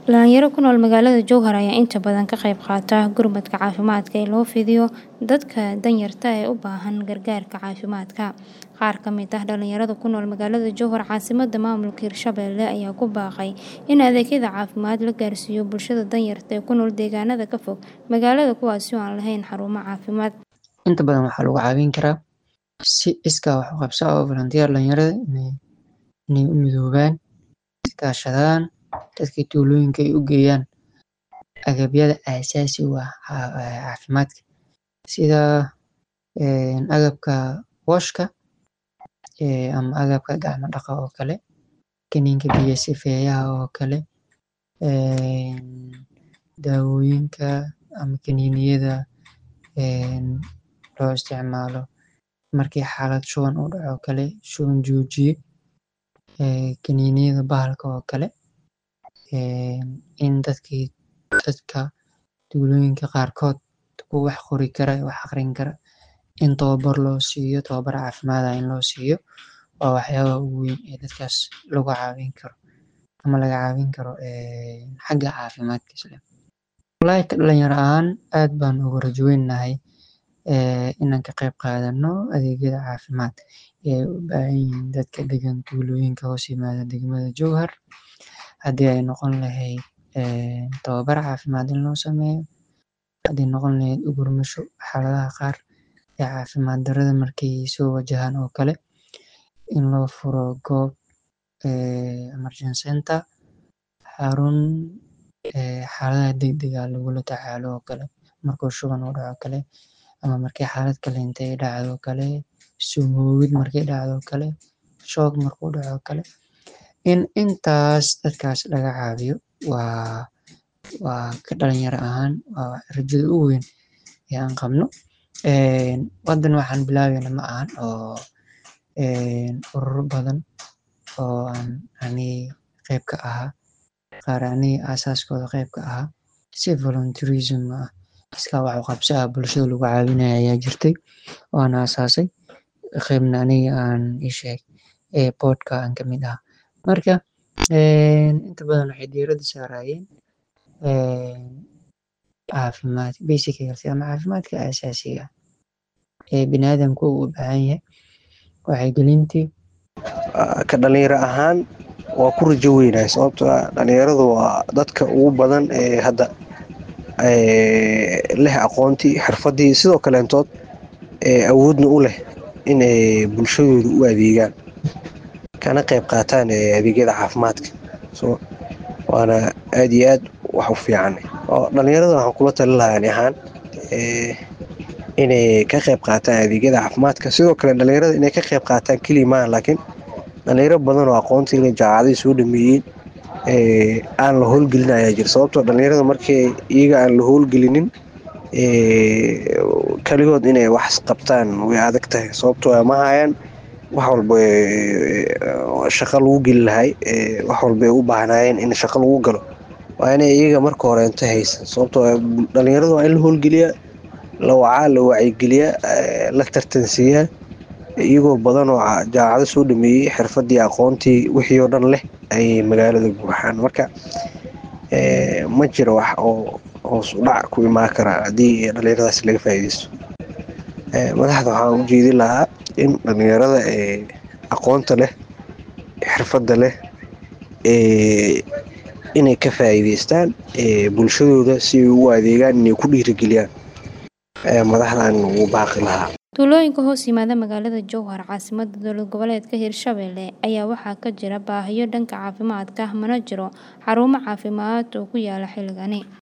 Dhalinyaro ku nool magaalada Jowhar ayaa inta badan ka qayb qaata gurmadka caafimaadka ee loo fidiyo dadka danyarta ah ee u baahan gargaarka caafimaadka. Qaar ka mid ah dhalinyarada ku nool magaalada Jowhar caasimadda maamulka Hirshabelle ayaa ku baaqay in adeegyada caafimaad la gaarsiiyo bulshada danyarta ah ee ku nool deegaanada ka fog magaalada kuwaas oo aan lahayn xarumo caafimaad. Inta badan waxaa lagu caawin karaa si iskaa wax u qabso ah oo volunteer dhalinyarada inay u midoobaan, is kaashadaan, dadka tuulooyinka ay u geeyaan agabyada aasaasiga u ah caafimaadka sida agabka washka ama agabka gacmo dhaqa oo kale, kaniinka biyo sifeeyaha oo kale, daawooyinka ama kaniiniyada loo isticmaalo markii xaalad shuban uu dhaco oo kale, shuban joojiye, kaniiniyada bahalka oo kale, in dadkii dadka tuulooyinka qaarkood kuwa wax qori kara, wax aqrin kara in tababar loo siiyo, tababar caafimaad ah in loo siiyo waa waxyaabaha ugu weyn ee dadkaas lagu caawin karo ama laga caawin karo xagga caafimaadkiisa. Walahi ka dhalinyaro ahaan aad baan ugu rajo weynahay inaan ka qayb qaadano adeegyada caafimaad ee u baahan yihiin dadka degan tuulooyinka hoos yimaada degmada Jowhar. Haddii ay noqon lahayd tababar caafimaad in loo sameeyo, haddii noqon lahayd u gurmasho xaaladaha qaar ee caafimaad darrada markay soo wajahaan oo kale in loo furo goob emergency center, xarun xaaladaha degdegga ah lagula tacaalo oo kale markuu shuban uu dhaco oo kale ama markii xaalad kale intay dhacdo oo kale, sumoowid markay dhacdo oo kale, shoog markuu dhaco oo kale. In intaas dadkaas laga caawiyo waa waa ka dhalinyaro ahaan waa rajada ugu weyn ee aan qabno. Haddana waxaan bilaabeyna ma ahan oo ururo badan oo aan aniga qayb ka ahaa, qaar aniga aasaaskooda qayb ka ahaa si volunteerism ah iskaa wax u qabso ah bulshada lagu caawinayo ayaa jirtay oo aan aasaasay qaybna aniga aan ii sheeg board ka aan ka mid ahaa. Marka inta badan waxay diiradda saarayeen caafimaad basic health ama caafimaadka aasaasiga ah ee bini'aadamku u baahan yahay. Wacyigelintii ka dhalinyaro ahaan waa ku rajo weynahay sababtoo ah dhalinyaradu waa dadka ugu badan ee hadda leh aqoontii, xirfaddii sidoo kaleentood awoodna u leh inay bulshadooda u adeegaan kana qayb qaataan adeegyada caafimaadka. So waana aad iyo aad wax u fiican. Dhalinyarada waxaan kula talin lahaa ani ahaan inay ka qayb qaataan adeegyada caafimaadka. Sidoo kale dhalinyarada inay ka qayb qaataan kaliya maahan laakiin dhalinyaro badan oo aqoontii leh jaamacadaha soo dhameeyay aan la howlgelin ayaa jira. Sababtoo ah dhalinyarada markii iyaga aan la howlgelinin kaligood inay wax qabtaan way adag tahay sababtoo ah ma hayaan wax walba shaqo lagu geli lahaa wax walba ay u baahnaayeen in shaqo lagu galo waa inay iyaga marka horeeto haysan sababtoo ah dhalinyarada waa in la howlgeliyaa, la wacaa, la wacyigeliyaa, la tartansiiyaa iyagoo badan oo jaamacado soo dhameeyay xirfaddii, aqoontii wixii oo dhan leh ayay magaalada buuxaan. Marka ma jiro wax oo hoos u dhac ku imaan kara haddii dhalinyaradaas laga faa'iideysto. Madaxda waxaan u jeedin lahaa in dhalinyarada aqoonta leh, xirfadda leh inay ka faa'iideystaan bulshadooda si ay ugu adeegaan inay ku dhiirigeliyaan ayaa madaxda aan ugu baaqi lahaa. Tuulooyinka hoos yimaada magaalada Jowhar caasimadda dowlad goboleedka Hirshabelle ayaa waxaa ka jira baahiyo dhanka caafimaadka ah mana jiro xarumo caafimaad oo ku yaalla xilligani.